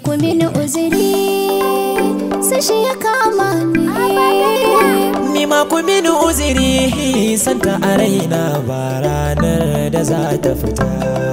ku mini uzuri sai shi ya kama ni Ni ma ku mini uziri santa a raina ba ranar da za ta fita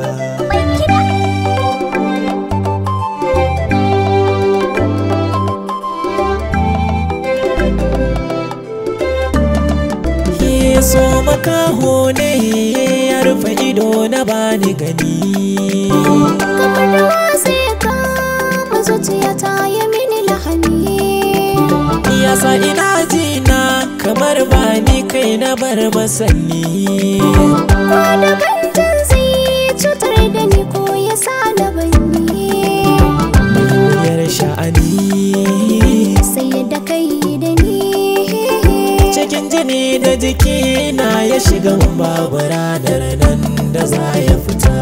Ye so makaho ne ya rufe ido na bani gani kamar ruwa sai ya kama zuciya ta yi mini lahani Yasa ina jina kamar ba ni kai na bar masanni Wani bantan zai cutar da ni ko ya sa na banni Wuyar sha'ani sai yadda kai da ni Cikin jini da jiki na ya shiga babu ranar nan da za ya fita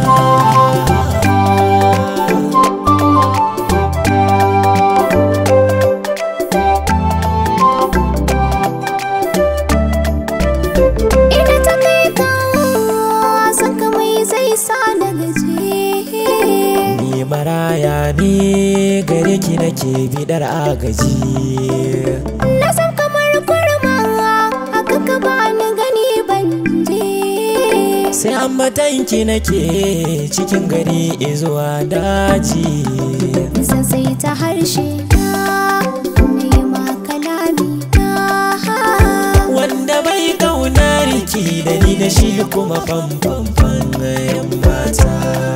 Ina ta kai kawo san kamai zai sa na gaji Ni maraya ne gare ki nake bidar agaji Na san kamar kurma haka ka bani gani ban je Sai an matanki nake cikin gari zuwa daji Zan sai ta harshe na na yi ma kalami na Wanda bai kaunar ki da ni da shi kuma famfamfan yan mata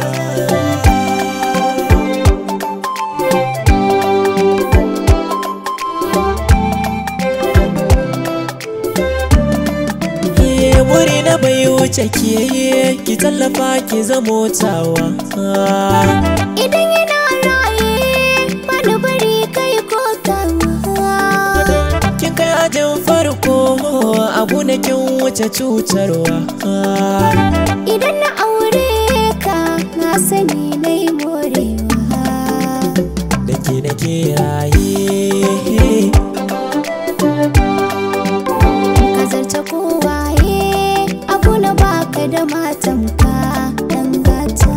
Ye muri na bai wuce ke ki tallafa ki zamo tawa Idan yana raye bani bari kai ko kawa Kin kai ajin farko abu na kin wuce cutarwa Idan na aure ka na sani na yi morewa da ke da ke raye Ka zarce kowaye abu na baka da matanka dan gata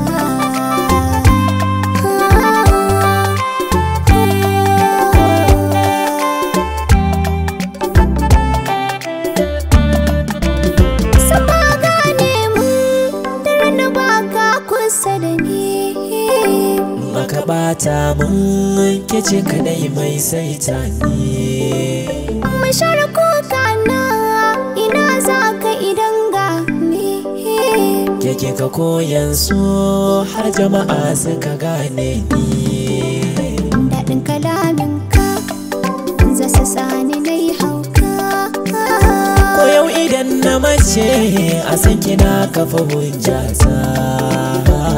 Sama gane mun dare na baka kusa da ni maka bata mun ke ce kadai mai saita ni Mashar kuka na ina za ka idan gane ke ke ka koyan so har jama'a suka gane ni Daɗin kalaminka za su sani na yi hauka ko yau idan na mace a san kina kafa hujjata